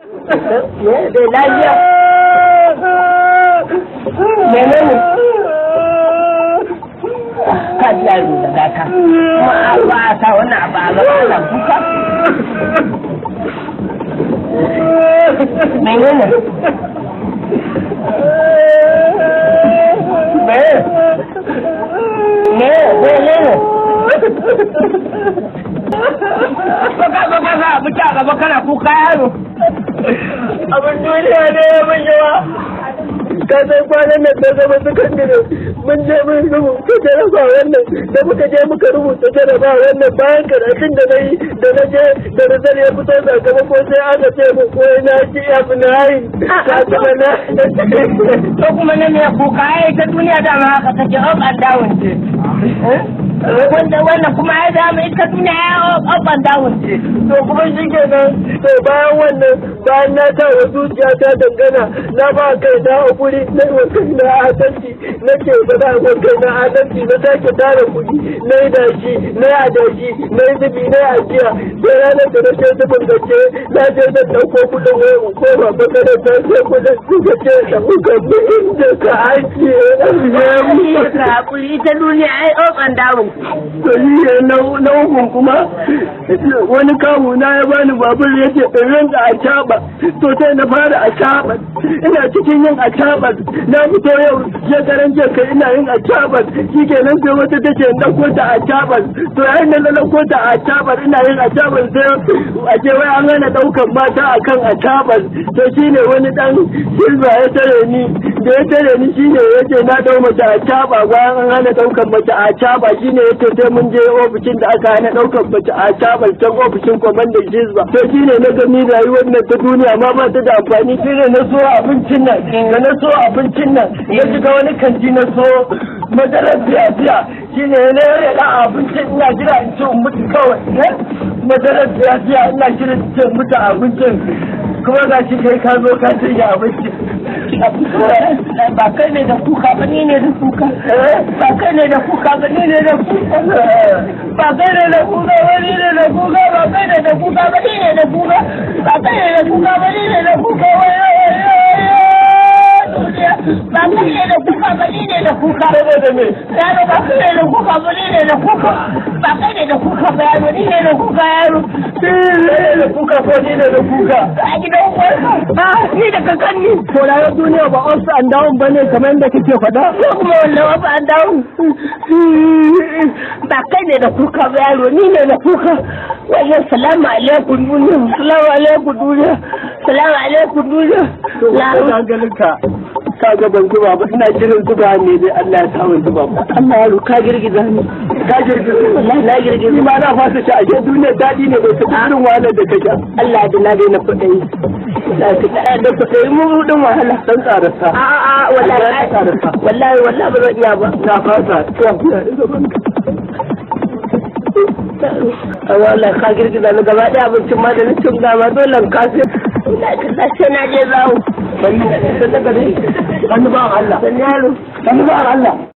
Me da lafiya? Menene? Ka ji yaro da gata. Ma ba a sa wannan abu a gaba ana kuka. Menene? Me? Me? Menene? Baka baka za a fita gaba kana kuka yaro. abin duniya ne ya mun yawa ka san kwanan nan da zama sakandare mun je mun rubuta jaraba wannan da muka je muka rubuta jaraba wannan bayan karatun da na yi da na je da rizal ya fito sakamako sai aka ce mu ko na ci abu na yi ka kuma na To kuma na mai kuka ai ta duniya dama haka take up and down ce. Wanda wannan kuma ai dama ita duniya ya up and down ce. to kuma shi kenan to bayan wannan bayan na sa wa zuciya ta dangana na ba kai na hakuri na yi wa kai na adalci na ke ba za wa kai na adalci na sake tara kuɗi na yi dashi na yi adashi na yi zubi na yi ajiya sai ranar da na ce zubin gaske na je zan ɗauko kuɗin wai in koma makarantar sai kuɗin suka ce da kuka bi inda ka ajiye Ka hakuri ita duniya ai up and down. to ni ne na na hukun kuma wani kamu na ya bani babur ya ce in rinka a caba to sai na fara a caba ina cikin yin a caba na fito yau shekaran jiya kai ina yin a caba shikenan sai wata take in dauko ta a caba to yayin da na dauko ta a caba ina yin a caba sai a ce wai an hana daukan mata akan a caba to shine wani dan silva ya tare ni da ya tare ni shine yace na dau mace a caba bayan an hana daukan mace a caba shine yace sai mun je ofishin da aka hana daukan mace a caba can ofishin kwamandan jizba to shine na gani rayuwar nan ta duniya ma ba ta da amfani shine na so abincin nan da na so abincin nan ya shiga wani kanti na so madarar biya biya shine na ya da abincin ina jira in ci in mutu kawai madarar biya biya ina jira in ci in mutu abincin kuma ga shi kai ka zo ka cinye abinci Ba kai ne da kuka ba ni ne da kuka. Ba kai ne da kuka ba ni ne da kuka. Ba kai ne da kuka ba ni ne da kuka. Ba kai ne da kuka ba ni ne da kuka. Ba kai ne da kuka ba ni ne da kuka. Ba kai ne da kuka ba ni ne da kuka. saboda me Yaro ba kai ne da kuka ba ni ne da kuka. Ba kai ne da kuka ba yaro ni ne da kuka yaro. ne da kuka ko ni ne da kuka A gidan uwarka. Ah, ni da kakanni. to rayuwar duniya ba ups and down bane kamar yadda kake faɗa ko kuma wannan wasu an dawo ba kai ne da kuka ba yaro ni ne da kuka wajen salamu alaikum duniya salamu alaikum duniya salamu alaikum duniya na ganinka ka ga ban zuba ba ina jirin zuba ne dai Allah ya sa ban zuba ba Allah yaro ka girgiza ni ka girgiza wallahi na girgiza ni ma na fasa shi a duniya daɗi ne bai tafi irin wahalar da kake Allah da na daina kuɗi da kuɗi mu rudin wahala san tsararsa a a a wallahi wallahi wallahi ba zan iya ba na fasa a wallahi ka girgiza ni gaba ɗaya abincin ma da na cin gama dole ka sai na je zawo Sannu ba Allah. Sannu yaro. Sannu ba Allah.